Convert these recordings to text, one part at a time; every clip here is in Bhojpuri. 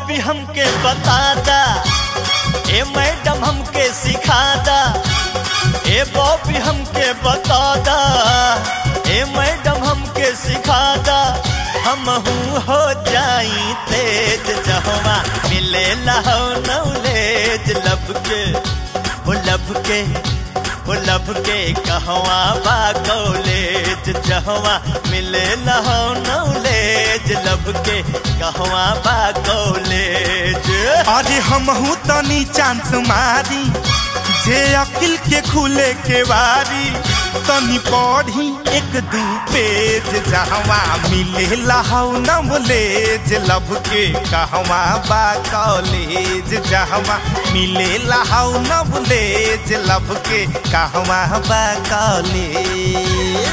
बॉबी हमके बता दा ए मैडम हमके सिखा दा ए बॉबी हमके बता दा ए मैडम हमके सिखा दा हम हो जाई तेज जहवा मिले लहो नौलेज लब के ओ लब के ओ लब के कहवा बा कॉलेज जहवा मिले लहो नौलेज लब के कहवा बा कॉलेज अरे हमहू तनी चांस मारी जे अकिल के खुले के वारी तनी पढ़ी एक दू पेज जहवा मिले लहौ नॉलेज लब के कहवा बा कॉलेज जहवा मिले लहौ नॉलेज लब के कहवा बा कॉलेज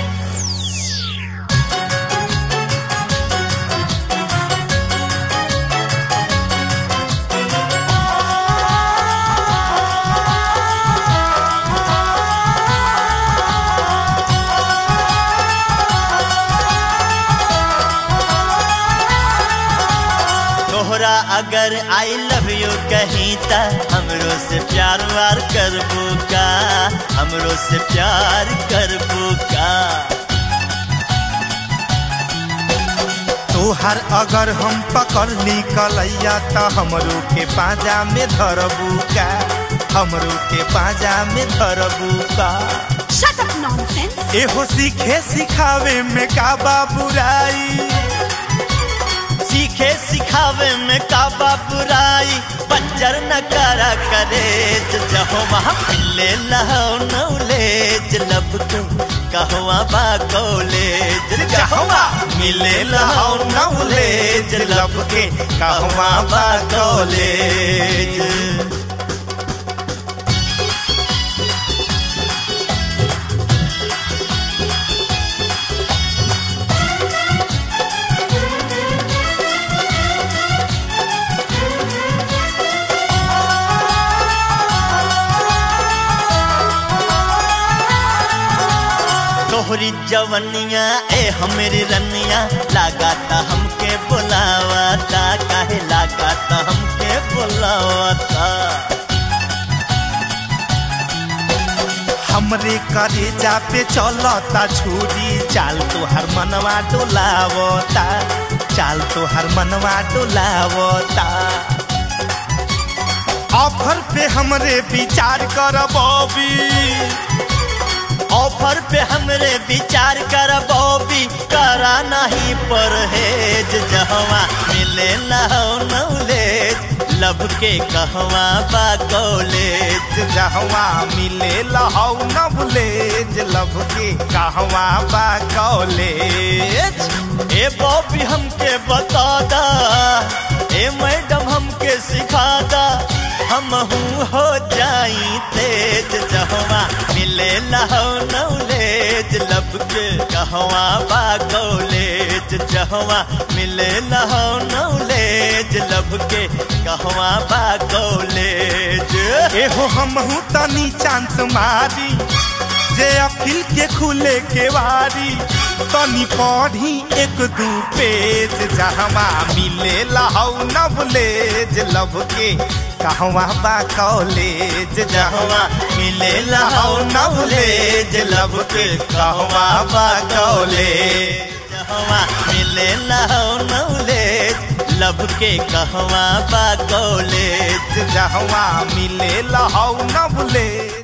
तोहरा अगर आई लव यू कहीं त हमरो से प्यार वार करबू का हमरो से प्यार करबू का तोहर अगर हम पकड़ ली कलैया त हमरो के पाजा में धरबू का हमरो के पाजा में धरबू का Shut up, nonsense! एहो सीखे सिखावे में का बुराई सीखे सिखावे में काबा बुराई बंजर न करा करे जहो वहाँ मिले लहो नौलेज लब के कहवा बा कॉलेज जहवा मिले लहो नौलेज लब के कहवा बा कॉलेज तोहरी जवनिया ए हमेरी रनिया लगाता हमके बुलावाता काहे लगाता हमके बुलावाता हमरे करेजा पे चलता छुरी चाल तोहर मनवा डोलावता चाल तोहर मनवा डोलावता ऑफर पे हमरे विचार कर बॉबी ऑफर पे हमरे विचार कर बॉबी करा नहीं परहेज जहवा मिले लहो नौलेज लब के कहवा बा कॉलेज जहवा मिले लहौ नवलेज लब के कहवा बा कॉलेज ए बॉबी हमके बता दा ए मैडम हमके सिखा दा हम हो जाई तेज जहवा मिले लहो नौलेज लब के कहवा बा कॉलेज जहवा मिले लहो नौलेज लब के कहवा बा कॉलेज एहो हमहू तनी चांस मारी जे अखिल के खुले के वारी तनी पढ़ी एक दू पेज जहवा मिले लहौ नवलेज लब के कहवा बा कॉलेज जहवा मिले लहो नौलेज लब के कहवा बा कॉलेज जहवा मिले लहो नौलेज लब के कहवा बा कॉलेज जहवा मिले लहौ नवलेज